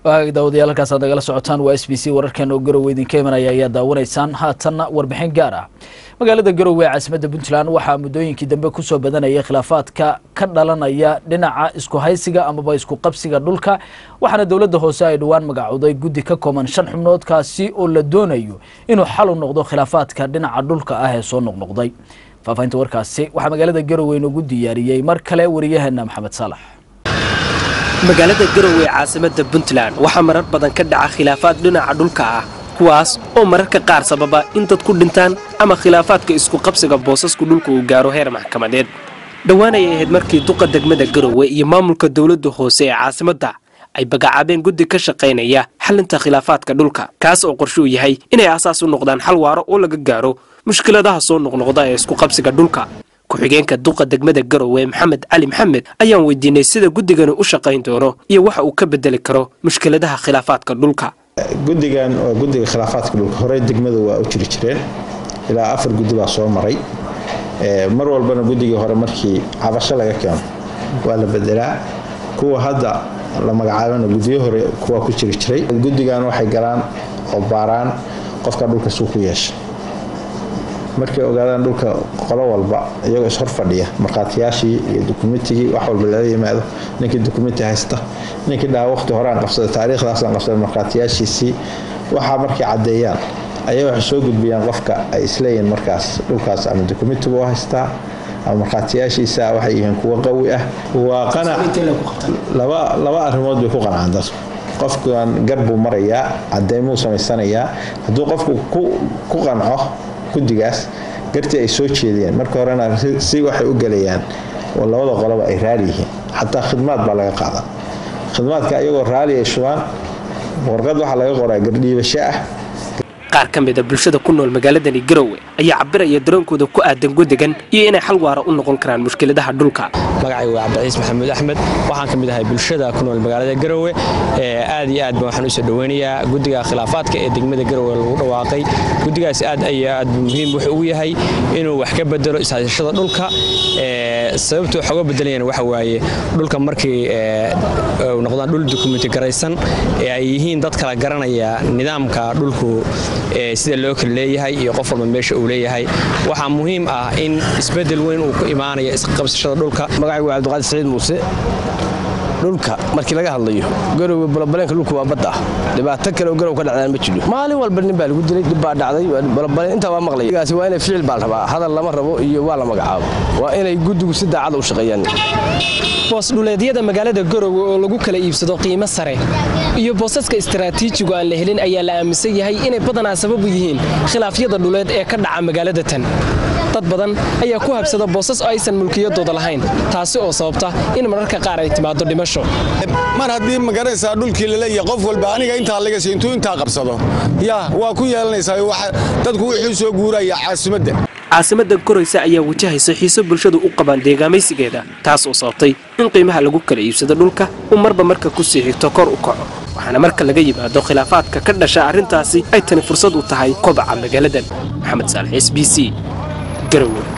daawadayaal halkaas aad nagala socotaan waa s b c wararkan oo garowe idinka imanaya ayaa daawanaysaan haatanna warbixin gaar ah magaalada garowe ee caasimadda puntland waxaa muddooyinkii dambe kusoo badanaya khilaafaadka ka dhalanaya dhinaca isku haysiga amaba isku qabsiga dhulka waxaana dowladda hoose ay dhowaan magacowday guddi ka kooban shan xubnood kaasi oo la doonayo inuu xal u noqdo khilaafaadka dhinaca dhulka ah ee soo noqnoqday faafahinta warkaasi waxaa magaalada garowe inoogu diyaariyey mar kale wariyaheena maxamed saalax magaalada garowe ee caasimadda puntland waxaa marar badan ka dhaca khilaafaad dhinaca dhulka ah kuwaas oo mararka qaar sababa in dad ku dhintaan ama khilaafaadka isku qabsiga boosasku dhulka uu gaaro heer maxkamadeed dhowaanay ahayd markii duqa degmada garowe iyo maamulka dowladda hoose ee caasimadda ay bagacaabeen guddi ka shaqaynaya xalinta khilaafaadka dhulka kaas oo qorshe uu yahay inay asaas u noqdaan xal waaro oo laga gaaro mushkiladaha soo noqnoqda ee isku qabsiga dhulka ku-xigeenka duqa degmada garowe maxamed cali maxamed ayaan weydiinay sida guddigani u shaqayn doono iyo waxa uu ka bedeli karo mushkiladaha khilaafaadka dhulka guddigan waa guddiga khilaafaadka dhulka horey degmadu waa u jiri jireen ilaa afar guddi baa soo maray mar walbana guddigii hore markii cabasho laga keeno waa la bedelaa kuwa hadda la magacaabana guddiyo hore kuwaa ku jiri jiray guddigan waxay galaan oo baaraan qofka dhulka suu ku yeesha markay ogaadaan dhulka qolo walba iyagoo ishor fadhiya markhaatiyaashii iyo dukumentigii wax walba lala yimaado ninkii dukumenti haysta ninkii dhaha waqti horeaan qabsada taariikhdaasaan qabsada markhaatiyaashiisii waxaa markay caddeeyaan ayay waxay soo gudbiyaan qofka ay isleeyihiin markaas dhulkaas ama dukumentigu haystaa ama markhaatiyaashiisa waxay yihiin kuwo qawi ah waa qanac laba arrimood bay ku qanacaan dadku qofkan gar buu marayaa caddeymuu samaysanayaa hadduu qofku ku qanco guddigaas gartii ay soo jeediyeen marka horena si waxay u gelayaan oo labada qoloba ay raali yihiin xataa khidmaad baa laga qaadan khidmaadka iyagoo raali ay shubaan warqad waxaa laga qoraa gardhiibasho ah qaar ka mid a bulshada ku nool magaaladani garowe ayaa cabiraya daroonkooda ku aadan guddigan iyo inay xal waara u noqon karaan mushkiladaha dhulka magacaygu waa cabdiciis maxamuud axmed waxaan ka mid ahay bulshada ku nool magaalada garowe aad iyo aad ba waxaan usoo dhoweynayaa guddiga khilaafaadka ee degmada garowe lagu dhawaaqay guddigaas aad iyo aad muhiim wuxuu ugu yahay inuu wax ka bedelo ishaysashada dhulka sababtuu wax uga bedelayaan waxa waaye dhulka markii noqdaan dhul dukumenti garaysan ee ay yihiin dad kala garanaya nidaamka dhulku sida loo kala leeyahay iyo qof walba meesha uu leeyahay waxaa muhiim ah in isbedel weyn uu ku imaanaya isqabsashada dhulka magacaygu waa cabdiqaadir saciid muuse dhulka markii laga hadlayo garowe balabaleenka dhulka waa badda ah dhibaato kale oo garow ka dhacdaan ma jiro maalin walba nin baa lagu dilay dhib baa dhacday balabaleen intaa waa maqlaya gaasi waa inay ficil baa rabaa hadal lama rabo iyo waa la magacaabo waa inay guddigu si daacada u shaqeeyaan boosdhuleedyada magaalada garowe oo lagu kala iibsado qiimo sare iyo boosaska istaraatiijigu aan la helin ayaa la aaminsan yahay inay badanaa sababu yihiin khilaafyada dhuleed ee ka dhaca magaalada tan dad badan ayaa ku habsada boosas oo aysan mulkiyadooda lahayn taasi oo sababta in mararka qaar ay timaado dhimasho mar haddii magaraysaa dhulkii laleeyahay qof walba aniga intaa lagasi intuu intaa qabsado yaa waa ku yeelanaysaa dadku wuxuu soo guuraya caasimadda caasimadda koraysa ayaa wajahaysa xiiso bulshadu u qabaan deegaamaysigeeda taas oo sababtay in qiimaha lagu kala iibsado dhulka uu marba marka ku sii xigto kor u kaco waxaana marka laga yimaado khilaafaadka ka dhasha arrintaasi ay tani fursad u tahay kobaca magaaladan maxamed saalax s b c garowe